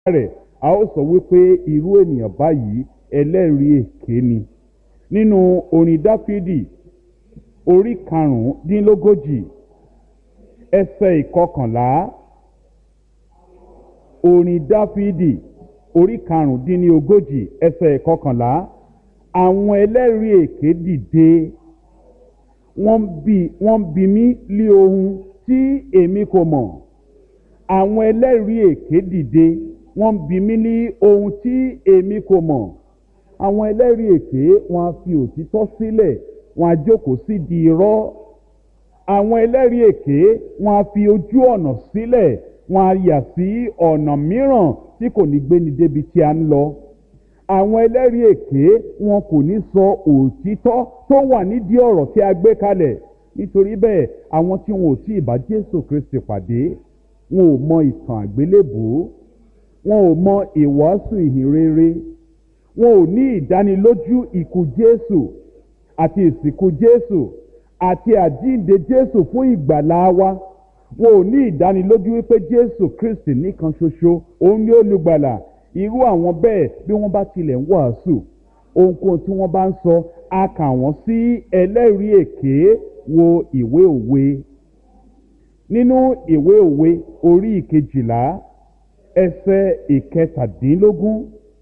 rẹ̀ a ó sọ wípé irú ènìyàn báyìí ẹlẹ́rìí èké ni nínú orin dáfídì orí karùndínlógójì ẹsẹ̀ ìkọkànlá orin dáfídì orí karùndínlógójì ẹsẹ̀ ìkọkànlá àwọn ẹlẹ́rìí èké dìde wọ́n bi wọ́n bi mí lé ohun tí èmi kò mọ̀ àwọn ẹlẹ́rìí èké dìde wọ́n bi mí ní ohun tí èmi kò mọ̀ àwọn ẹlẹ́rìí èké wọ́n á fi òtítọ́ sílẹ̀ wọ́n á jókòó sí di irọ́ àwọn ẹlẹ́rìí èké wọ́n á fi ojú ọ̀nà sílẹ̀ wọ́n á yà sí ọ̀nà mìíràn tí kò ní gbéni débi tí a ń lọ àwọn ẹlẹ́rìí èké wọn kò ní sọ òtítọ́ tó wà nídìí ọ̀rọ̀ tí a gbé kalẹ̀ nítorí bẹ́ẹ̀ àwọn tí wọn ò tí ì bá jésù kristi pàdé wọn ò mọ ìtàn àgbélébùú wọn ò mọ ìwàásù ìhìnrere wọn ò ní ìdánilójú ikú jésù àti ìsìnkú jésù àti àjíǹde jésù fún ìgbàlá wa wọn ò ní ìdánilójú wípé jésù kristi nìkan ṣoṣo òun ni olùgbàlà irú àwọn bẹ́ẹ̀ bí wọ́n bá tilẹ̀ ń wàásù ohunkóhun tí wọ́n bá ń sọ a kà wọ́n sí ẹlẹ́rìí èké wo ìwé òwe nínú ìwé òwe orí ìkejìlá ẹsẹ̀ ìkẹtàdínlógún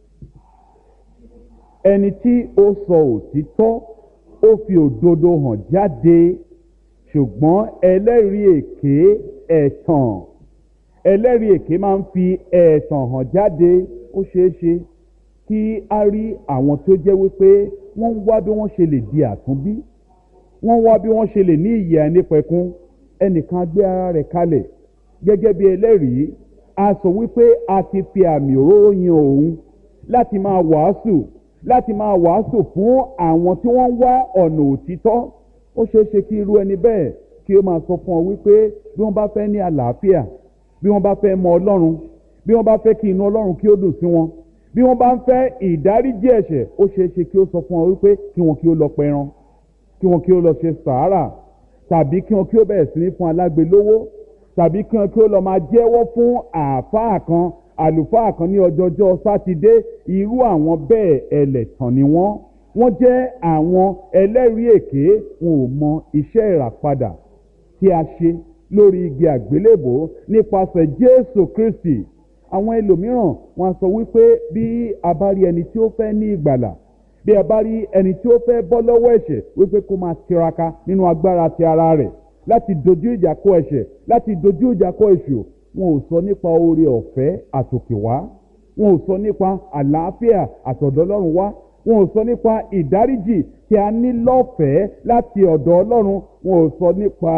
ẹni tí ó sọ òtítọ́ ó fi òdodo hàn jáde ṣùgbọ́n ẹlẹ́rìí èké ẹ̀tàn ẹlẹ́rìí èké máa ń fi ẹ̀tàn hàn jáde ó ṣeé ṣe kí a rí àwọn tó jẹ́ wípé wọ́n ń wá bí wọ́n ṣe lè di àtúnbí wọ́n wá bí wọ́n ṣe lè ní ìyè ẹnìpẹ̀kun ẹnìkan gbé ara rẹ̀ kalẹ̀ gẹ́gẹ́ bí ẹlẹ́rìí a sọ wípé a ti fi àmì òróró yan òun láti máa wàásù láti máa wàásù fún àwọn tí wọ́n ń wá ọ̀nà òtítọ́ ó ṣeé ṣe kí irú ẹni bẹ́ẹ̀ kí ó máa sọ fún ọ wípé bí wọ́n bá fẹ́ ní àlàáfíà bí wọ́n bá fẹ́ mọ ọlọ́run bí wọ́n bá fẹ́ kí inú ọlọ́run kí ó dùn sí wọn bí wọ́n bá ń fẹ́ ìdáríjì ẹ̀ṣẹ̀ ó ṣeé ṣe kí ó sọ fún ọ wípé kí wọn kí ó lọ pẹran kí wọn kí ó lọ ṣe sàárà tàbí kí wọn kí ó bẹ̀rẹ̀ sí ní fún alágbe lówó tàbí kí wọn kí ó lọ máa jẹ́wọ́ fún àáfàá kan àlùfáà kan ní ọjọ́jọ́ sátidé irú àwọn bẹ́ẹ̀ ẹlẹ́tàn ni wọ́n wọ́n jẹ́ àwọn ẹlẹ́rìí èké wọn ò mọ iṣẹ́ ìràpadà tí a ṣe lórí igi àgbélébò nípasẹ̀ jésù kristi àwọn ẹlòmíràn wọn sọ wípé bí a bá rí ẹni tí ó fẹ́ ní ìgbàlà bí a bá rí ẹni tí ó fẹ́ bọ́ lọ́wọ́ ẹ̀ṣẹ̀ wípé kó máa tiraka nínú agbára ti ara rẹ̀ láti dojú ìjà kọ ẹ̀ṣẹ̀ láti dojú ìjà kọ èṣù wọn ò sọ nípa oore ọ̀fẹ́ àtòkè wá wọn ò sọ nípa àlàáfíà àtọ̀dọ̀ ọlọ́run wá wọn ò sọ nípa ìdáríjì tí a ní lọ́fẹ̀ẹ́ láti ọ̀dọ̀ ọlọ́run wọn ò sọ nípa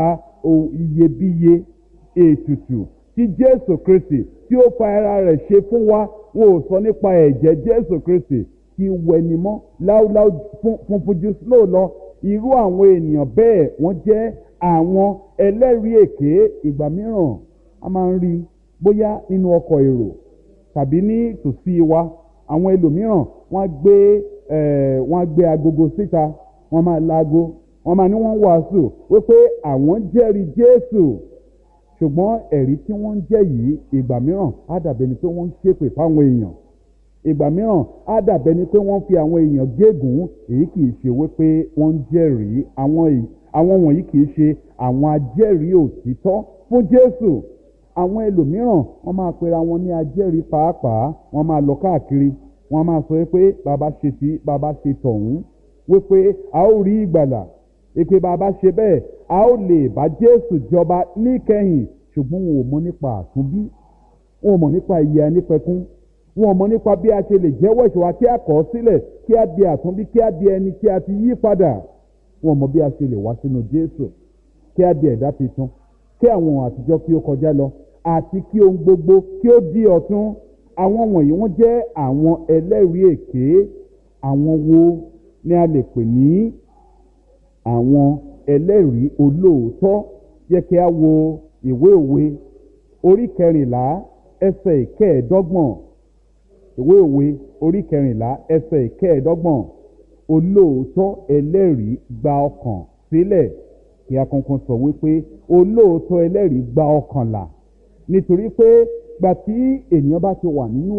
iyebíye ètùtù tí jésù kristi tí ó fa ara rẹ̀ ṣe fún wa wọn ò sọ nípa ẹ̀jẹ̀ jésù kristi tí wẹnimọ́ láúláú funfun jù sílò lọ irú àwọn ènìyàn bẹ́ẹ̀ wọ́n jẹ́ àwọn ẹlẹ́rìí èké ìgbà mìíràn a máa ń rí bóyá nínú ọkọ̀ èrò tàbí ní tòsí wa àwọn ẹlòmíràn wọ́n á gbé wọ́n á gbé agogo síta wọ́n máa laago wọ́n máa ní wọ́n wàásù wípé àwọn jẹ́rìí jésù ṣùgbọ́n ẹ̀rí tí wọ́n ń jẹ́ yìí ìgbà mìíràn á dàbẹ̀ ni pé wọ́n ń ṣépè fáwọn èèyàn ìgbà mìíràn á dàbẹ̀ ni pé wọ́n fi àwọn èèyàn gégùn èyí kì í ṣe wípé wọ́n ń jẹ́rìí àwọn wọ̀nyí kì í ṣe àwọn ajẹ́rìí òtítọ́ fún jésù àwọn ẹlòmíràn wọ́n máa pera wọn ní ajẹ́rìí pàápàá wọ́n máa lọ káàkiri wọ́n máa sọ pé bàbá ṣe tí bàbá ṣe tọ̀hún wípé a ó rí ìgbàlà èpè bàbá ṣe bẹ́ẹ̀ a ó lè bá jésù jọba níkẹyìn ṣùgbọ́n wọn ò mọ nípa àtúnbí wọn ò mọ nípa ìyè ẹnìpẹ̀kún wọn ò mọ nípa bí a ṣe lè jẹ́wọ́ ìṣòwò kí a kọ̀ ọ́ sílẹ̀ kí a di àtúnbí kí a di ẹni tí a ti yí padà wọn ò mọ bí a ṣe lè wá sínú jésù kí a di ẹ̀dá tuntun kí àwọn àtijọ́ kí ó kọjá lọ àti kí ohun gbogbo kí ó di ọ̀tún àwọn wọ̀nyí wọ́n jẹ́ àwọn ẹlẹ́rìí èké àwọn wo ni a lè pè ní àwọn ẹlẹ́rìí olóòótọ́ yẹ kí a wo ìwé òwe orí kẹrìnlá ẹsẹ̀ ìkẹẹ̀ẹ́dọ́gbọ̀n ìwé òwe orí kẹrìnlá ẹsẹ̀ ìkẹẹ̀ẹ́dọ́gbọ̀n olóòótọ́ ẹlẹ́rìí gba ọkàn sílẹ̀ kí a kankan sọ wípé olóòótọ́ ẹlẹ́rìí gba ọkàn là nítorí pé gbà tí ènìyàn bá ti wà nínú